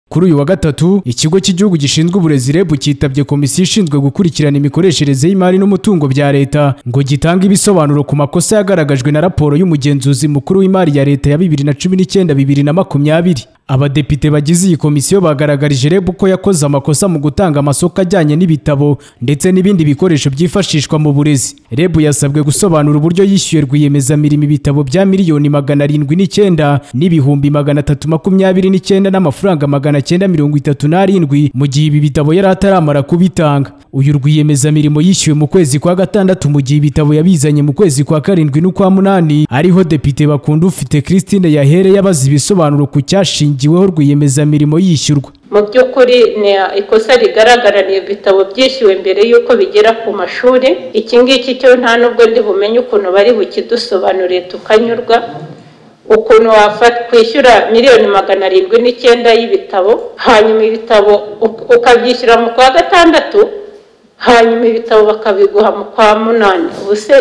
Kuri uyu wa gatatu ikigo cy'igihugu gishinzwe uburezi REB cyitabye komisiyo ishinzwe gukurikirana imikoreshereze y'imari n'umutungo bya leta ngo gitange ibisobanuro ku makosa yagaragajwe na raporo y'umugenzuzi mukuru w'imari ya leta ya 2019 2020 Abadepite bagize iyi komisiyo bagaragarije REB ko yakoze amakosa mu gutanga amasoko ajyanye n'ibitabo ndetse n'ibindi bikoresho byifashishwa mu burezi REB yasabwe gusobanura uburyo yishyuye rwiyemezamirimo ibitabo bya miliyoni magana arindwi n'icyenda n'ibihumbi magana atatu makumyabiri n'icyenda n'amafaranga magana cyenda mirongo itatu n'arindwi mu gihe ibi bitabo yari ataramara kubitanga uyu rwiyemezamirimo yishyuwe mu kwezi kwa gatandatu mu gihe ibitabo yabizanye mu kwezi kwa karindwi n'ukwa munani ariho depite bakunda ufite Christine yahereye abaza ibisobanuro ku cyashingiweho rwiyemezamirimo yishyurwa mu by'ukuri ni ikosa rigaragara ni ibitabo byishyuwe mbere y'uko bigera ku mashuri iki ngiki cyo nta nubwo ndi bumenye ukuntu bari bukidusobanuriye tukanyurwa ukuntu wakwishyura miliyoni magana arindwi n'icyenda y'ibitabo hanyuma ibitabo uk- ukabyishyura mu kwa gatandatu hanyuma ibitabo bakabiguha mu kwa munani ubuse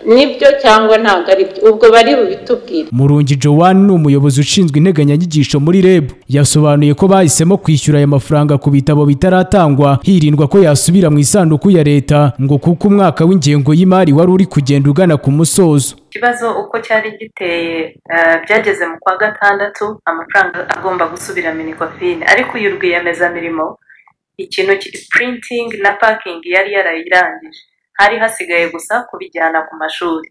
nibyo cyangwa ntabwo ari byo ubwo bari bubitubwire Murungi Joanne ni umuyobozi ushinzwe integanyanyigisho muri REB yasobanuye ko bahisemo kwishyura aya mafaranga ku bitabo bitaratangwa hirindwa ko yasubira mu isanduku ya leta ngo kuko umwaka w'ingengo y'imari wari uri kugenda ugana ku musozo ikibazo uko cyari giteye eh, byageze mu kwa gatandatu amafaranga agomba gusubira minikofine ariko uyu rwiyemezamirimo ikintu kiri printing na parking yari yarayirangije hari hasigaye gusa kubijyana ku mashuri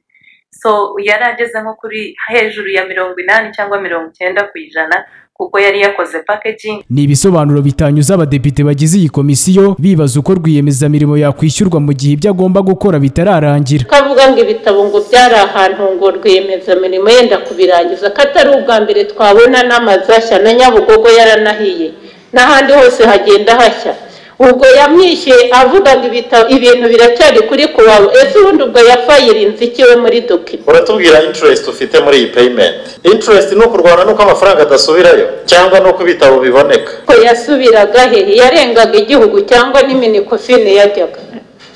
so yari ageze nko kuri hejuru ya mirongo inani cyangwa mirongo icyenda ku ijana kuko yari yakoze packaging ni ibisobanuro bitanyuze abadepite bagize iyi komisiyo bibaza uko rwiyemezamirimo yakwishyurwa mu gihe ibyo agomba gukora bitararangira kavuga ngo ibitabo ngo byari ahantu ngo rwiyemezamirimo yenda kubirangiza ko atari ubwa mbere twabona n'amazashya na nyabugogo yaranahiye n'ahandi hose hagenda hashya ubwo yamwishyuye avuga ngo ibitabo ibintu biracyari kuri kuwabo ese ubundi ubwo yafayirinze ikiwe muri dokima uratubwira interest ufite muri iyi payment interest ni ukurwana n'uko amafaranga adasubirayo cyangwa n'uko ibitabo biboneka ko yasubiraga he yarengaga igihugu cyangwa n'iminikofine yajyaga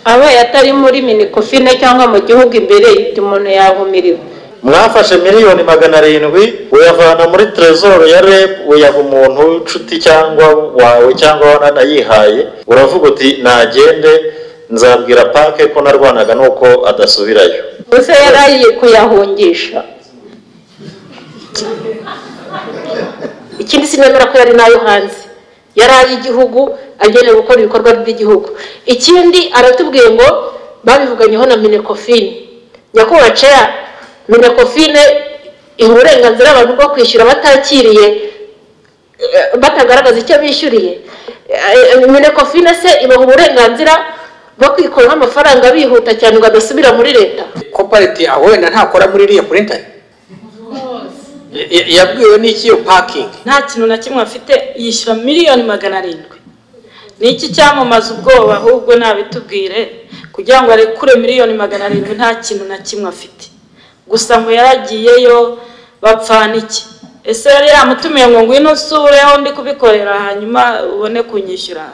abaye atari muri minikofine cyangwa mu gihugu imbere yibyo umuntu yahumiriwe mwafashe miliyoni magana arindwi uyavana muri trezoro ya reb uyaha umuntu w'inshuti cyangwa wawe cyangwa wananayihaye uravuga uti nagende nzabwira pake ko narwanaga n'uko adasubirayo gusa yari agiye kuyahungisha ikindi sinemera ko yari n'ayo hanze yari ay'igihugu agenewe gukora ibikorwa by'igihugu ikindi aratubwiye ngo babivuganyeho na minekofine nyakubahwa ceya minekofine iha uburenganzira abantu bwo kwishyura batakiriye eh, batagaragaza icyo bishyuriye Eh, eh, minekofine se ibaha uburenganzira bwo kwikuraho amafaranga bihuta cyane ngo adasubira muri leta kopariti aho wenda ntakora muri iriya purintari yabwiwe n'iki iyo pakingi nta kintu na kimwe afite yishyura miliyoni magana arindwi ni iki cyamamaza ubwoba ahubwo nabitubwire kugira ngo arekure miliyoni magana arindwi nta kintu na kimwe afite gusa ngo yaragiyeyo bapfana iki ese yari yamutumiye ngo ngwino usureho ndi kubikorera hanyuma ubone kunyishyura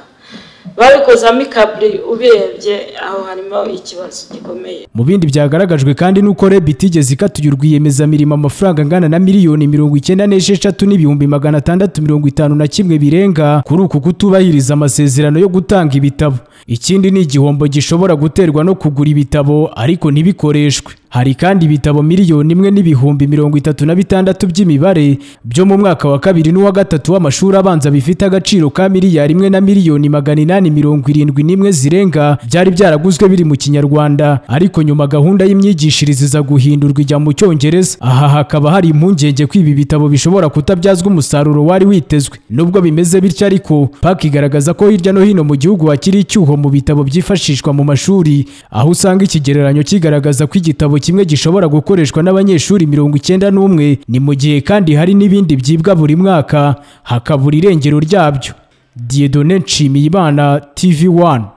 babikozamo ikaburi ubirebye aho harimo ikibazo gikomeye mu bindi byagaragajwe kandi n'uko reb itigeze ikata uyu rwiyemezamirimo amafaranga angana na miliyoni mirongo icyenda n'esheshatu n'ibihumbi magana atandatu mirongo itanu na kimwe birenga kuri uku kutubahiriza amasezerano yo gutanga ibitabo ikindi ni igihombo gishobora guterwa no kugura ibitabo ariko ntibikoreshwe hari kandi ibitabo miliyoni imwe n'ibihumbi mirongo itatu na bitandatu by'imibare byo mu mwaka wa kabiri n'uwa gatatu w'amashuri abanza bifite agaciro ka miliyari imwe na miliyoni magana inani mirongo irindwi n'imwe zirenga byari byaraguzwe biri mu kinyarwanda ariko nyuma gahunda y'imyigishirize iza guhindurwa ijya mu cyongereza aha hakaba hari impungenge ko ibi bitabo bishobora kutabyazwa umusaruro wari witezwe nubwo bimeze bityo ariko paki igaragaza ko hirya no hino mu gihugu hakiri icyuho mu bitabo byifashishwa mu mashuri aho usanga ikigereranyo kigaragaza ko igitabo kimwe gishobora gukoreshwa n'abanyeshuri mirongo icyenda n'umwe ni mu gihe kandi hari n'ibindi byibwa buri mwaka hakabura irengero ryabyo Dieudonne Nshimiyimana TV 1